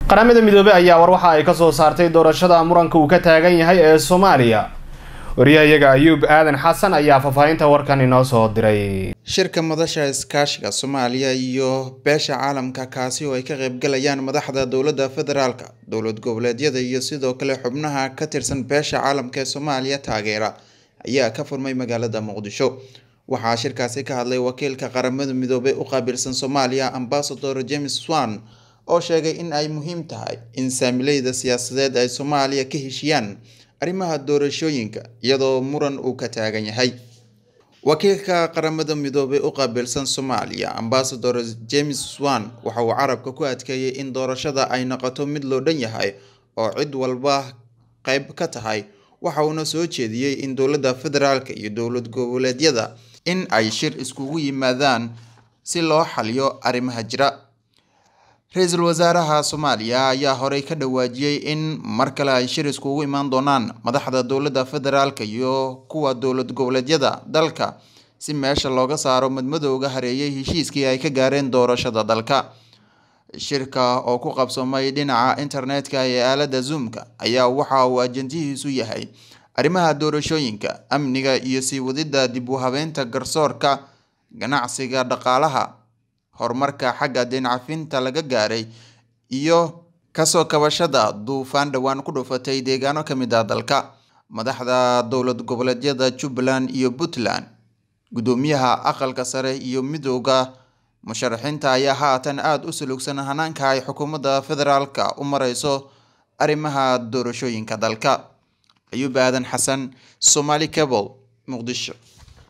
qaramada midoobey ayaa war waxa ay kasoo saartay doorashada muranka uu ka taagan yahay ee soomaaliya wariyahayaga ayuub aadan xasan ayaa faahfaahinta warkan inoo soo diray shirka madasha iskaashiga soomaaliya iyo beesha caalamka kaasi oo ay ka qaybgalayaan madaxda dowladda federaalka dowlad goboleedyada iyo sidoo kale xubnaha ka tirsan beesha caalamka ee soomaaliya taageera ayaa ka furmay magaalada muqdisho waxaa shirkaasi ka hadlay wakiilka qaramada midoobey u qaabilsan soomaaliya ambasador james swan oo sheegay in ay muhiim tahay in saamileyda siyaasadeed ay soomaaliya ka heshiyaan arrimaha doorashooyinka iyadoo muran uu ka taagan yahay wakiilka qaramada midoobey u qaabilsan soomaaliya ambasador james swan waxa uu carabka ku adkeeyey in doorashada ay noqoto mid loo dhan yahay oo cid walba qeyb ka tahay waxa uuna soo jeediyey in dowladda federaalka iyo dowlad goboleedyada in ay shir iskugu yimaadaan si loo xaliyo arrimaha jira ra-iisul wasaaraha soomaaliya ayaa horey ka dhawaajiyey in mar kale ay shir iskugu imaan doonaan madaxda dowladda federaalka iyo kuwa dowlad goboleedyada dalka si meesha looga saaro madmadowga hareeyay heshiiskii ay ka gaareen doorashada dalka shirka oo ku qabsoomay dhinaca internetka ee aalada zoomka ayaa waxa uu ajandihiisu yahay arrimaha doorashooyinka amniga iyo sii wadida dib u habeynta garsoorka ganacsiga dhaqaalaha horumarka xagga deencafinta laga gaaray iyo kasoo kabashada duufaan dhowaan ku dhufatay deegaano ka mid ah dalka madaxda dowlad goboleedyada jubbaland iyo puntland guddoomiyaha aqalka sare iyo midooda musharaxiinta ayaa haatan aada u sulugsan hanaanka ay xukuumadda federaalka u mareyso arrimaha doorashooyinka dalka ayuub aadan xasan somaali cable muqdisho